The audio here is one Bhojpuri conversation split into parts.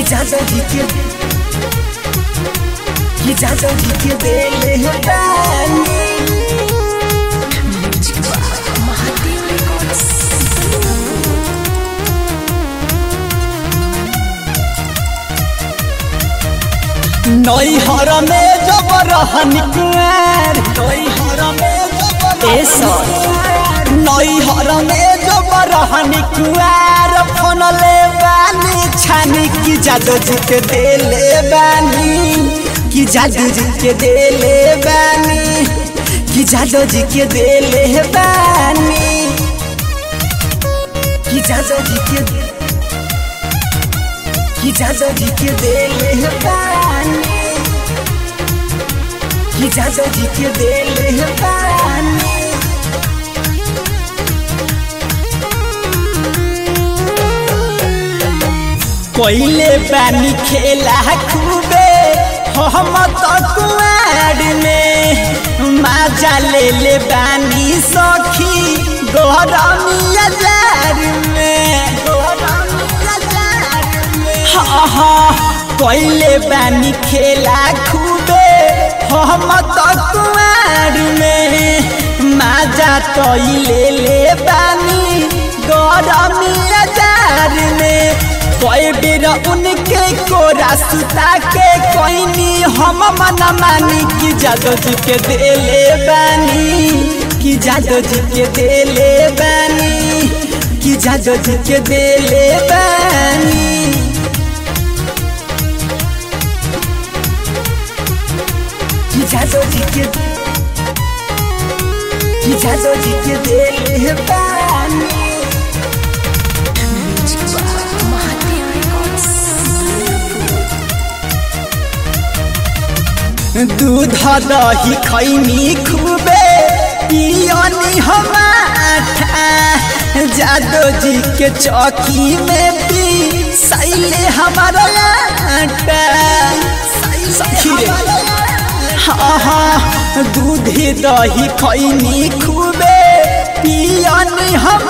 जादव जी के कि जादव जी के देले है बानी महादेव रिकॉर्ड्स नैहर में जब रहन कुआर नैहर में जब ए सर। नैहर में जब रहन कुआर फोन ले बानी छानी की जादू जी के देले बानी कि जादू जी के देले बानी कि जादू जी के देले बानी कि जादू जी के कि जादव जी के देले है पानी कि जादव जी के देले है पानी कोइले पानी खेला खूबे हम तो कुआर में माजा ले ले बानी सखी गरमिया जार में गरमिया जार में हाँ हाँ कोइले बानी खेला खूबे हम तो कुआर में माजा तो ले ले बानी गरमिया जार में कोई बेर उनके कोरा सुता के कोई नी हम मन मानी कि जादव जी के देले बानी कि जादव जी के देले बानी कि जादव जी के देले बानी कि जादव जी के कि जादव जी के देले बानी महादेव रिकॉर्ड्स दूध दही खैनी खूबे पियनी हम जादो जी के चौकी में पी सैले हमारा आटा सखी रे हाँ हाँ दूधे दही खैनी खूबे पियनी हम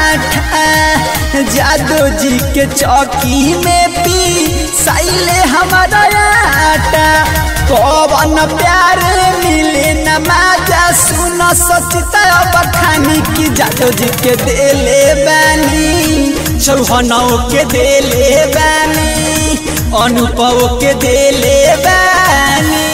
जादो जी के चौकी में पी सैले हमारा आटा कौन प्यार मिले न माजा सुन सचिता बखानी की जादो जी के देले बानी चौहनौ के देले बानी अनुभव के देले बानी